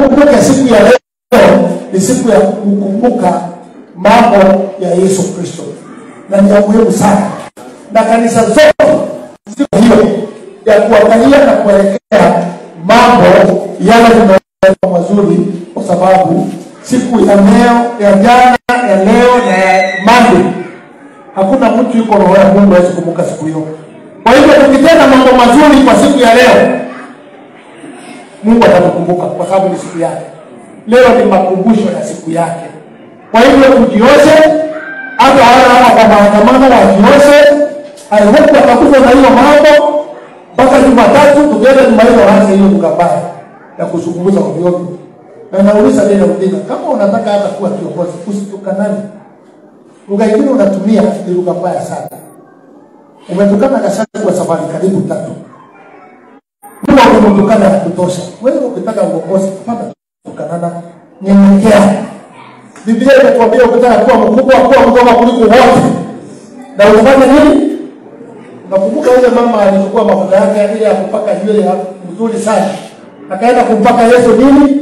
tukumbuke siku ya leo ni siku ya kukumbuka mambo ya Yesu Kristo, na ni ya muhimu sana, na kanisa zote siku hiyo ya kuangalia na kuelekea mambo yale tunayoelekea mazuri, kwa sababu siku ya leo ya jana ya leo na ya Monday hakuna mtu yuko roho ya Mungu hawezi kumbuka siku hiyo. Kwa hivyo tukitenda mambo mazuri kwa siku ya leo, Mungu atatukumbuka kwa sababu ni siku yake. Leo ni makumbusho ya siku yake. Kwa hivyo tujioshe, hata wale hapa kwa maandamano wajioshe. I hope watakufa na hiyo mambo mpaka Jumatatu, tukienda Jumanne waanze hiyo lugha mbaya ya kuzungumza ovyo ovyo. Na nauliza Raila Odinga, kama unataka hata kuwa kiongozi, usitukanane. Lugha ingine unatumia ni lugha mbaya sana. Umetukana Gachagua kwa safari karibu tatu. Mbona umetukana ya kutosha? Wewe ukitaka uongozi, hapana tukanana, nyenyekea. Biblia inatuambia ukitaka kuwa mkubwa, kuwa mdogo kuliko wote, na utafanya nini? Nakumbuka yule mama alichukua mafuta yake ile ya kupaka nywele ya mzuri sana, akaenda kumpaka Yesu nini?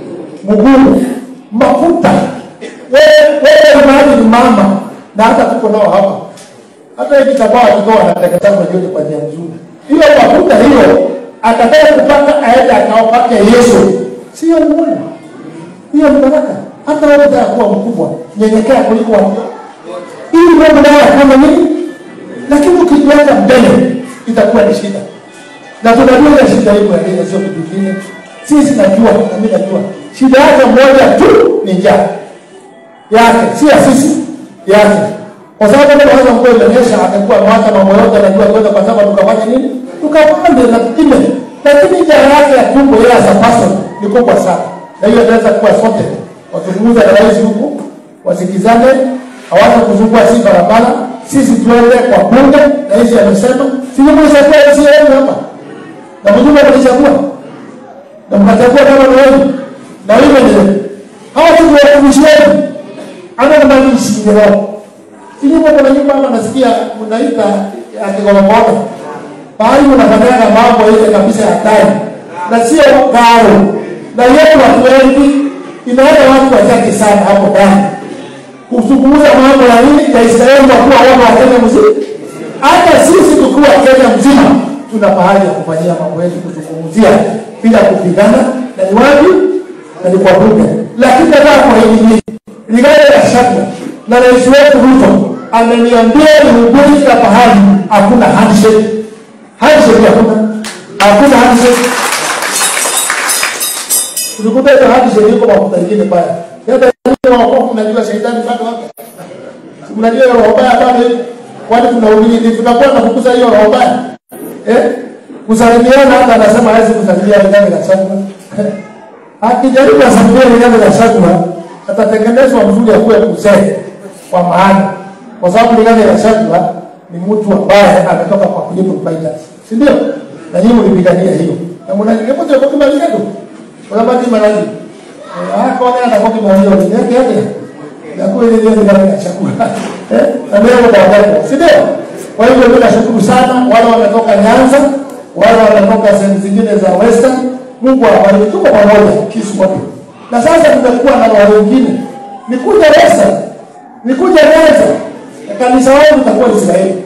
Mguu, mafuta. Wewe wewe mahali ni mama, na hata tuko nao hapa, hata hivi tabaa tutoa anateketeza nywele kwa njia nzuri. Hiyo mafuta hiyo atakaye kupaka aende akaopake Yesu, sio ni Mungu, hiyo ni baraka. Hata wewe unataka kuwa mkubwa, nyenyekea kuliko watu, ili mambo nayo kama nini lakini ukijiweka mbele itakuwa ni shida, na tunajua ile shida iko ya nini, sio kitu kingine. Sisi najua na mimi najua shida yake moja tu ni njaa yake, si ya sisi yake, kwa sababu kama kwanza mvua imenyesha, atakuwa mwaka mambo yote anajua kwenda, kwa sababu tukafanya nini, tukapande na kime, lakini njaa yake ya tumbo yeye as a person ni kubwa sana, na hiyo inaweza kuwa sote wazungumza na rais huku, wasikizane, hawaza kuzungua si barabara sisi tuende kwa bunge na hizi amesema sisi mlishachagua hizi yenu hapa na mjumbe mlichagua na mkachagua kama ni wewe na wewe ndio hawa tu ndio watumishi wenu ana na mali ishi leo sisi kwa kuna nyumba hapa nasikia mnaita akigoromoka bali unafanyaga mambo ile kabisa ya hatari na sio karo na yetu watu wengi inaenda watu wachache sana hapo ndani kuzungumza mambo ya nini ya Israeli kwa kuwa wana wa Kenya mzima. Hata sisi tukiwa Kenya mzima tuna pahali ya kufanyia mambo yetu kuzungumzia bila kupigana, na ni wapi? Na ni kwa bunge. Lakini nataka kwa hili ligale la shaka na rais wetu Ruto ameniambia nihubiri kila pahali, hakuna handshake. Handshake hakuna, hakuna handshake. Tulikuta hiyo handshake iko mafuta ingine pale hata wokovu mnajua shetani bado wako. Mnajua hiyo roho mbaya bado hiyo. Kwani tunahubiri ni tunakuwa tunafukuza hiyo roho mbaya. Eh? Kusalimiana hata anasema hawezi kusalimia ndani ya shamba. Akijaribu asalimie ndani ya shamba atatengenezwa mzuri ya kuwa mzee kwa maana kwa sababu ndani ya shamba ni mtu ambaye ametoka kwa kulipa faida. Si ndio? Na nyinyi mlipigania hiyo. Na mnajua kwa sababu kimaliza tu. Kwa sababu kimaliza akone atakuwa kimaliza ni yake yake na kweli ndio ndio ya chakula eh na leo baadaye si ndio kwa hivyo mimi nashukuru sana wale wametoka Nyanza wale wametoka sehemu zingine za Western Mungu awabariki tuko pamoja kisu wote na sasa tumekuwa na wale wengine nikuja Western nikuja Nyanza na kanisa wangu litakuwa Israeli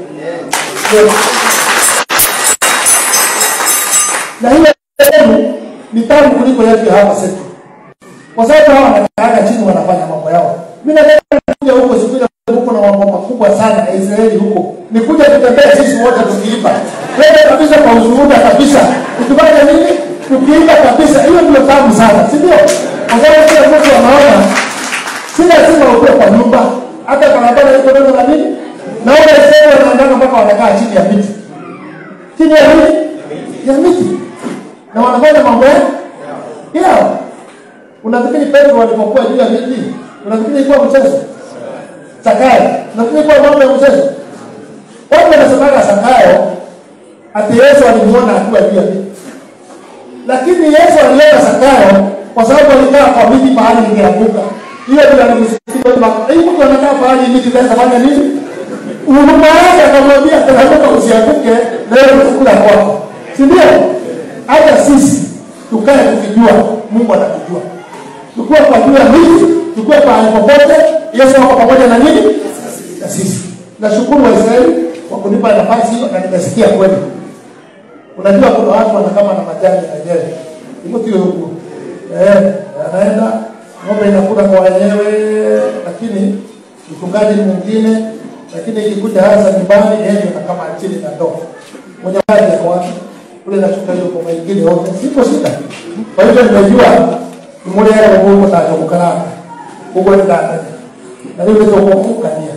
na hiyo ni tamu kuliko yetu hapa sasa kwa sababu hao wanakaaga chini wanafanya mambo yao. Mimi nataka kuja huko siku ile huko na mambo makubwa sana ya Israeli huko. Nikuja tutembee sisi wote tukiimba. Twende kabisa kwa ushuhuda kabisa. Tukifanya nini? Tukiimba kabisa. Hiyo ndio tamu sana, si ndio? Kwa sababu kila mtu anaona si lazima ukue kwa nyumba. Hata barabara iko ndio na nini? Na wale Israeli wanaenda mpaka wanakaa chini ya miti. Chini ya nini? Ya miti. Na wanafanya mambo yao. Yao. Unafikiri Petro alipokuwa juu ya miti, unafikiri ilikuwa mchezo? Zakayo, unafikiri ilikuwa mambo ya mchezo? Watu wanasemaga Zakayo ati Yesu alimuona akiwa juu ya miti, lakini Yesu aliona Zakayo kwa sababu alikaa kwa miti mahali ingeanguka. Hiyo ndio alimsikia hii mtu anakaa mahali miti inaweza fanya nini? Huruma yake akamwambia teremka usianguke, leo utakula kwako, si ndio? Hata sisi tukae tukijua mungu anatujua tukiwa tunajua hivi tukiwa pahali popote yesu wako pamoja na nini na sisi nashukuru waisraeli kwa kunipa nafasi hiyo na nimesikia kweli unajua kuna watu wanakama na majani wenyewe hivyo tio huku eh, anaenda ng'ombe inakula kwa wenyewe lakini mchungaji mwingine lakini ikikuja hasa nyumbani yeye ndio kama chini na ndoo mwenye maji yako wapi kule nachunga hiyo kwa mengine yote siko shida kwa hivyo nimejua nimulera mungu tajomukaranga ubwo ndandani na rĩu nĩtũkũmũkania